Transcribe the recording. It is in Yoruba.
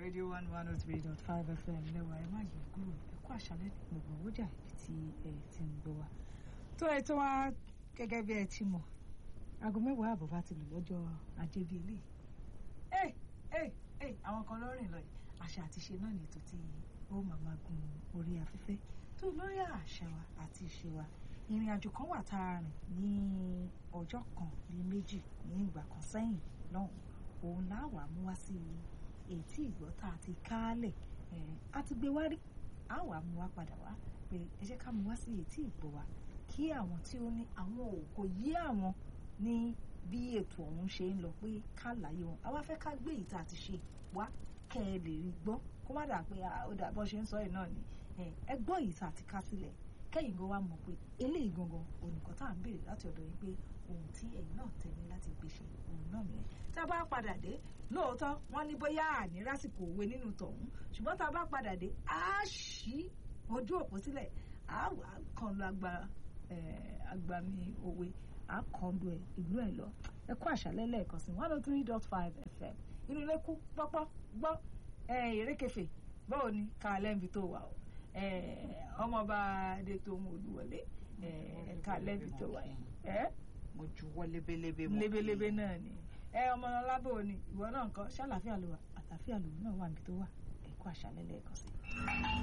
radio one one oh three dot five fm lẹ́wà ẹ má yẹ kúrò ẹ kú àṣálẹ́ ní gbogbo ọjà ibi tí ẹ ti ń gbọ́ wa. tó ẹ tó wá gẹ́gẹ́ bí ẹ ti mọ̀ aago mẹ́wàá àbọ̀ bá ti lù lọ́jọ́ ajé bíi eléyìí. ẹ ẹ ẹ àwọn kan lọ́rìn lọ yìí àṣà àti ìṣe náà ní ètò tí ó máa máa gun orí afẹ́fẹ́ tó lórí àṣà wa àti ìṣe wa ìrìn àjò kan wà tá a rìn ní ọjọ́ kan ní méjì ní ìgbà kan sẹ́yìn lọ́hùn òun láwàá mú wá sí ètí ìgbọ́ tá a ti kálẹ̀ a ti gbé wá rí a wà mú wá padà wá pé ẹ jẹ́ ká mú wá sí ètí ìgbọ́ wa kí àwọn tí ó ní àwọn òkò yí àwọn ní bí ètò ọ̀hún ṣe ń lọ pé ká láyé wọn àwa fẹ́ ká gbé ìta àti ṣe wá kẹ́ ẹ lè rí gbọ́ kó má dà pé ó dà bọ́ ṣe ń sọ yìí náà ni ẹ gbọ́ ìta àti ká sílẹ̀ kẹ́yìn gan wa mọ̀ pé eléyìí gangan olùkọ́ tá à ń béèrè láti ọ̀dọ̀ yín pé ohun tí ẹ̀yin náà tẹ̀lé láti gbèsè òun náà nìyẹn tá a bá padà dé lóòótọ́ wọ́n ní bóyá àní lásìkò òwe nínú tọ̀hún ṣùgbọ́n tá a bá padà dé á ṣí ojú òpó sílẹ̀ á wà kàn lọ àgbà àgbàmì òwe á kàn lu ìlú ẹ̀ lọ ẹ kú àṣálẹ́ lẹ́ẹ̀kan sí one oh three dot five fm inú ilé kú pọ́pọ́ gbọ́ erékefè báwo ni ká lẹ́ǹbi tó wà o ọmọọba adétòun olúwọlé ká lẹ́ǹbi tó wà yẹn mo juwọ́ lebelebe mo lebelebe náà ni ẹ ọmọ ọlábò ni ìwọ náà nǹkan ṣàlàáfíà ló wà àtàfíà lòun náà wà níbi tó wà ẹ kú àṣálẹ́ lẹ́ẹ̀kan sí i.